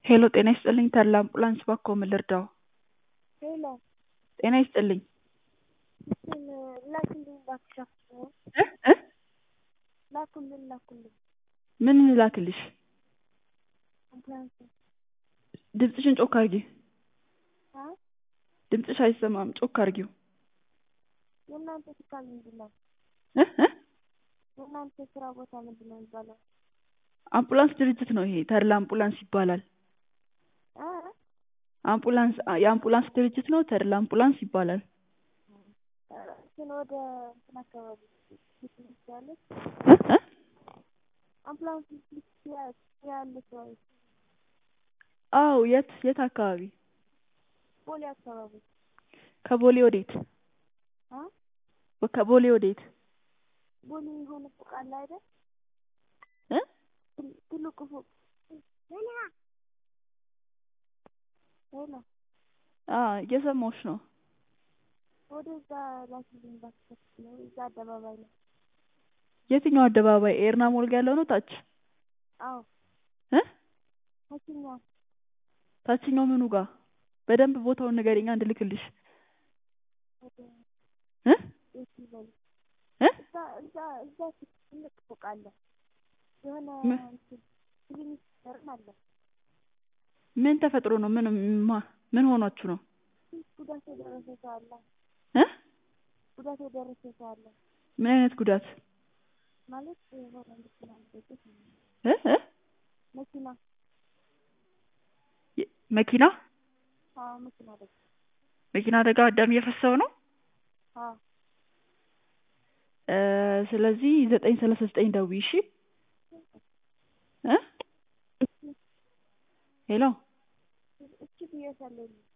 ሄሎ ጤና ይስጥልኝ ተድላ አምቡላንስ እባክዎ ምን ልርዳዎ? ሄሎ ጤና ይስጥልኝ እንትን ላኩልኝ እባክሽ አፍጥነው እ እ ላኩልን ላኩልን ምን ልላክልሽ? አምቡላንስ ድምፅሽን ጮክ አድርጊ አ ድምፅሽ አይሰማም ጮክ አድርጊው የእናንተ ስራ ምንድን ነው? እ እ የእናንተ ስራ ቦታ ምንድን ነው የሚባለው? አምቡላንስ ድርጅት ነው ይሄ ተድላ አምቡላንስ ይባላል አ አምቡላንስ የአምቡላንስ ድርጅት ነው ተድላ አምቡላንስ ይባላል እንትን ወደ እንትን አካባቢ ትችላለች እ እ አምቡላንስ ትችላለች ወይ? አዎ የት የት አካባቢ ቦሌ አካባቢ ከቦሌ ወዴት አ ከቦሌ ወዴት ቦሌ የሆነ ፎቅ አለ አይደል? እ ትል- ትልቁ ፎቅ ሄሎ ሄሎ አ እየሰማሁሽ ነው ወደዛ ላኪልኝ እባክሽ ነው እዛ አደባባይ ላይ የትኛው አደባባይ ኤርና ሞል ጋ ያለው ነው ታች አዎ እ ታችኛው ታችኛው ምኑ ጋር በደንብ ቦታውን ንገሪኛ እንድልክልሽ ወደ እ የት ይበል እ እዛ እዛ እዛ ትልቅ ፎቅ አለ የሆነ ምን? እንትን ክሊኒክ ነገርም አለ ምን ተፈጥሮ ነው ምን ማ ምን ሆናችሁ ነው ጉዳት የደረሰ ሰው አለ እ ጉዳት የደረሰ ሰው አለ ምን አይነት ጉዳት ማለት የሆነ መኪና አደረገች እ እ መኪና የ- መኪና አዎ መኪና አደረገ መኪና አደጋ ደም እየፈሰሰው ነው አዎ እ ስለዚህ ዘጠኝ ሰላሳ ዘጠኝ ደውዪ እሺ እ ሄሎ እቺ ብዬሻለሁ